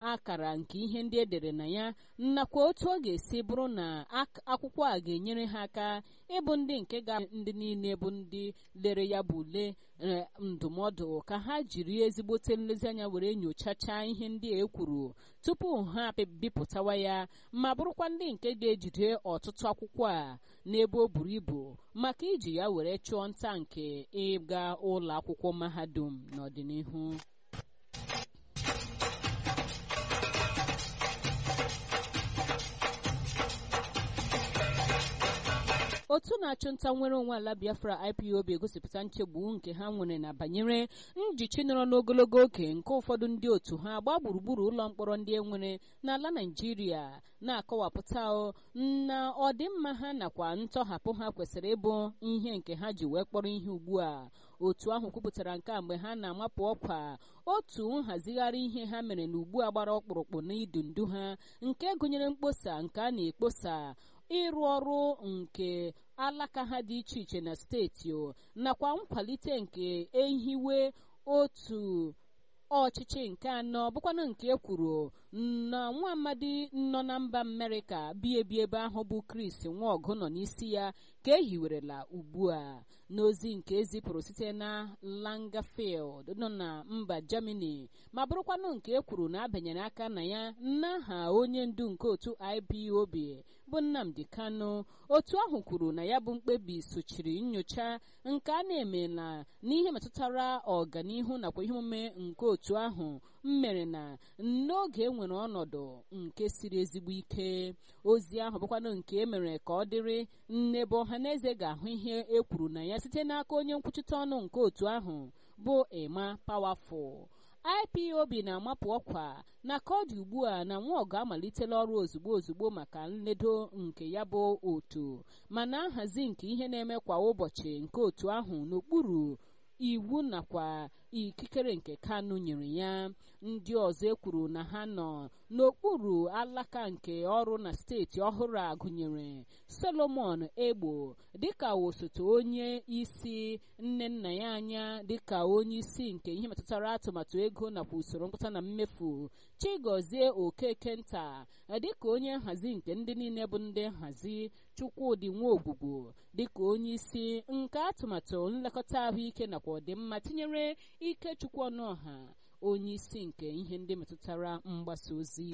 akara nke ihe ndị edere na ya nakwa otu ọ ga-esi bụrụ na akwụkwọ a ga-enyere ha aka ịbụ ndị nke ga ndị niile bụ ndị lere ya bụ ule ndụmọdụ ka ha jiri ezigbote nlezianya were nyochachaa ihe ndị a ekwuru tupu ha bipụtawa ya ma bụrụkwa ndị nke ga-ejide ọtụtụ akwụkwọ a n'ebe o buru ibu maka iji ya were chụọ nta nke ịga ụlọ akwụkwọ mahadum n'ọdịnihu otu na-achụ nta nwere onwe ala biafra ipob egosipụta nchegbu nke ha nwere na banyere njichi nọrọ n'ogologo oge nke ụfọdụ ndị otu ha gbaa gburugburu ụlọ mkpọrọ ndị e nwere n'ala naijiria na-akọwapụta na ọdịmma ha nakwa ntọhapụ ha kwesịrị ịbụ ihe nke ha ji wee kpọrọ ihe ugbu a otu ahụ kwupụtara nke a mgbe ha na-amapụ ọkwa otu nhazigharị ihe ha mere na ugbu a gbara ọkpụrụkpụ n'idu ndu ha nke gụnyere mkposa nke a na-ekposa ịrụ ọrụ nke alaka ha dị iche iche na steeti nakwa nkwalite nke ehiwe otu ọchịchị nke anọ bụkwanụ nke e kwuru na nwa amadi nọ na mba amerịka bi ebi ebe ahụ bụ chris nwaọgụ nọ n'isi ya ka e hiwerela ugbu a n'ozi nke ezipụrụ site na langafield nọ na mba germany ma bụrụkwanụ nke e kwuru na abanyere aka na ya n'aha onye ndu nke otu ipob bụ nnamdi kanu otu ahụ kwuru na ya bụ mkpebi sochiri nyocha nke a na-emela n'ihe metụtara ọganihu nakwa ihe omume nke otu ahụ mmere na n'oge enwere ọnọdụ nke siri ezigbo ike ozi ahụ bụkwanụ nke emere ka ọ dịrị nnebe ọha na eze ga-ahụ ihe e kwuru na ya site n'aka onye nkwuchite ọnụ nke otu ahụ bụ ema pawafụl ipob na-amapụ ọkwa na ka ọ dị ugbu a na nwaọgụ amalitela ọrụ ozugbo ozugbo maka nledo nke ya bụ otu mana nhazi nke ihe na-eme kwa ụbọchị nke otu ahụ n'okpuru iwu nakwa ikikere nke kanu nyere ya ndị ọzọ ekwuru na ha nọ n'okpuru alaka nke ọrụ na steeti ọhụrụ a gụnyere solomon egbo dịka osote onye isi nne nna ya anya dịka onye isi nke ihe metụtara atụmatụ ego nakwa usoro mkpụta na mmefu chigozie okeke nta dịka onye nhazi nke ndị niile bụ ndị nhazi chukwudị nwaogbugbo dịka onye isi nke atụmatụ nlekọta ahụike nakwa ọdịmma tinyere ikechukwu ọnụọha onye isi nke ihe ndị metụtara mgbasa ozi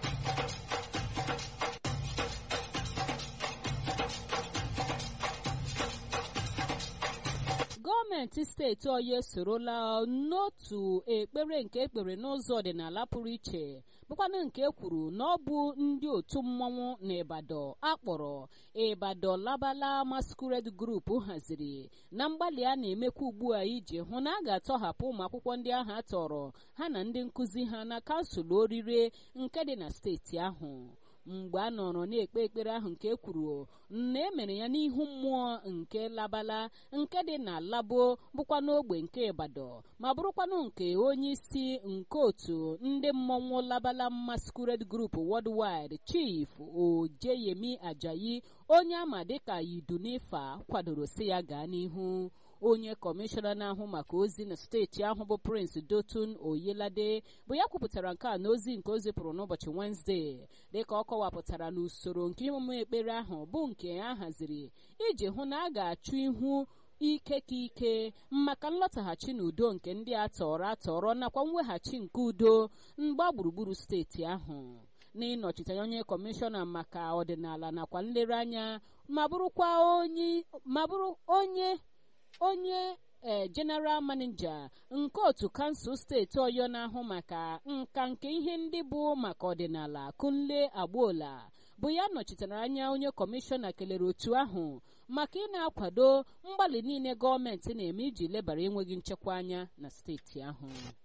gọọmenti steeti ọya esorola n'otu ekpere nke ekpere n'ụzọ ọdịnala pụrụ iche bụkwanụ nke e kwuru na ọ bụ ndị otu mmọnwụ na ịbadọ akpọrọ ịbadọ labala masquerade group haziri na mgbalị a na-emekwa ugbu a iji hụ na a ga-atọhapụ ụmụ akwụkwọ ndị ahụ atọrọ ha na ndị nkụzi ha na kansụl orire nke dị na steeti ahụ mgbe a nọrọ na-ekpe ekpere ahụ nke e kwuru na emere ya n'ihu mmụọ nke labala nke dị na labo bụkwa n'ogbe nke ịbadọ ma bụrụkwanụ nke onye isi nke otu ndị mmọnwụ labala masquerade group worldwide chief ojeyemi ajayi onye ama dịka idunifa kwadoro si ya gaa n'ihu onye kọmishọna na-ahụ maka ozi na steeti ahụ bụ prince dotun oyelade bụ ya kwupụtara nke a n'ozi nke o zipụrụ n'ụbọchị wenezdee dịka ọ kọwapụtara n'usoro nke emume ekpere ahụ bụ nke a haziri iji hụ na a ga-achụ ihu ike ka ike maka nlọtaghachi n'udo nke ndị a tọrọ atọrọ nakwa mweghachi nke udo mgba gburugburu steeti ahụ n'ịnọchite onye kọmishọna maka ọdịnala nakwa nlereanya ma bụrụkwa onye ma bụrụ onye onye ee general manager nke otu kansụl steeti ọyọ na-ahụ maka nka nke ihe ndị bụ maka ọdịnala kunle agboola bụ ya nọchitere anya onye kọmishọna kelere otu ahụ maka ị na-akwado mgbalị niile gọọmenti na-eme iji lebara enweghị nchekwa anya na steeti ahụ